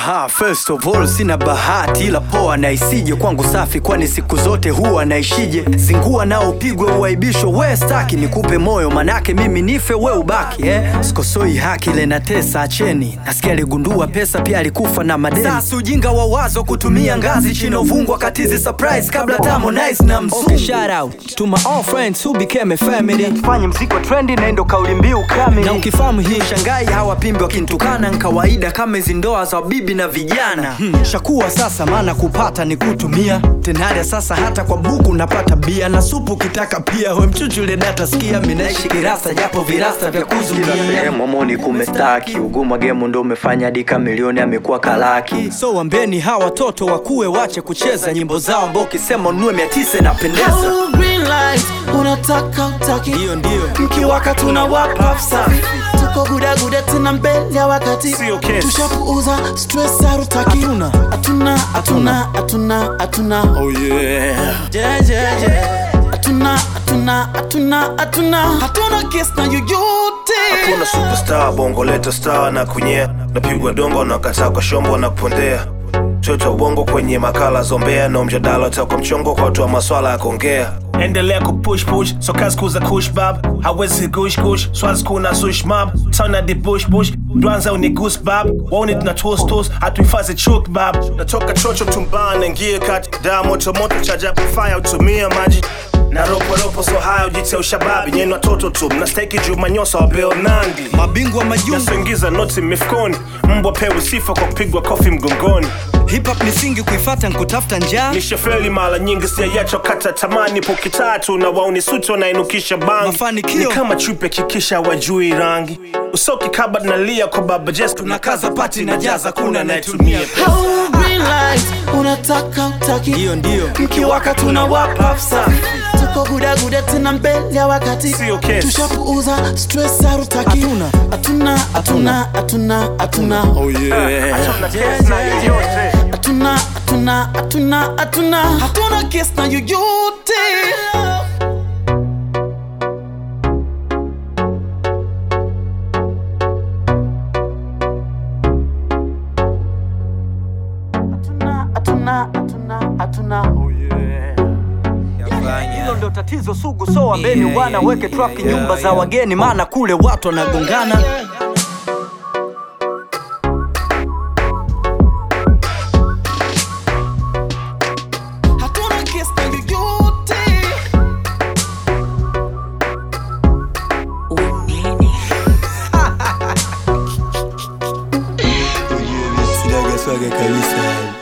Aha, first of all sina bahati ila poa na isije kwangu safi, kwani siku zote huwa naishije. Zingua nao upigwe uaibisho, we staki nikupe moyo, manake mimi nife we ubaki eh? Sikosoi haki ile na tesa, acheni. Nasikia aligundua pesa pia alikufa na madeni. Sasa ujinga wa wazo kutumia ngazi chini uvungwa katizi surprise kabla Harmonize na mzungu. Okay, shout out to my all friends who became a family. Fanye mziki wa trendi na ndo kauli mbiu kamili. Na ukifahamu hii shangai hawapimbi wakinitukana ni kawaida kama hizi ndoa za bibi na vijana. Hmm. Shakuwa sasa maana kupata ni kutumia. Tenada sasa hata kwa buku napata bia na supu kitaka pia we mchuchule data sikia mimi naishi kirasta japo virasta vya kuzuia. Momoni kumestaki uguma gemu ndo umefanya dika milioni amekuwa kalaki. So wambeni hawa watoto wakuwe wache kucheza nyimbo zao ambao ukisema ununue mia tisa inapendeza. Hello, green light, unataka utaki Hiyo ndio. mkiwaka tuna wapa safi tuko gudaguda tena mbele ya wakati Sio kesi. tushapuuza stress harutaki Hatuna. hatuna hatuna hatuna hatuna Oh yeah. Yeah, yeah, yeah. hatuna hatuna hatuna hatuna hatuna kesi na yoyote Kuna superstar bongo leta star na kunyea napigwa dongo na kataa kwa shombo na kupondea choto bongo kwenye makala zombea na mjadala utakwa mchongo kwa watu wa maswala ya kuongea endelea kupush push so kazi kuza kush bab hawezi gush gush swazi kuna sush mab tana di bush bush dwanza uni goose bab waone tuna toast toast hatuhifadhi chuk bab natoka chocho tumbana ngie kati daa moto moto chaja fire utumia maji na ropo ropo so haya ujitia ushababi nyeni watoto tu mnastahiki juu manyosa wa Bill Nandi Mabingwa majungu nasoingiza noti mifukoni mbwa pewe sifa kwa kupigwa kofi mgongoni hip hop ni singi kuifata nkutafuta njaa. nishafeli mara nyingi siayacho kata tamani poki tatu na wauni suti wanainukisha bangi Mafanikio. ni kama chupe kikisha wajui rangi usoki kaba nalia kwa baba jes Tunakaza pati na jaza kuna anayetumia Hello, green light, unataka utaki Hiyo ndio. mkiwaka tuna wapa safi tuko gudaguda tena mbele ya wakati Sio kesi. tushapuuza stress harutaki Hatuna. hatuna hatuna hatuna hatuna Oh yeah. hatuna hatuna hatuna hatuna hatuna kesi na yoyote hatuna hatuna hatuna hatuna Hilo ndo tatizo sugu, so wambeni wana weke trafiki nyumba za wageni, maana kule watu wanagongana. hatuna kesi na yoyote Sinaga swaga kabisa.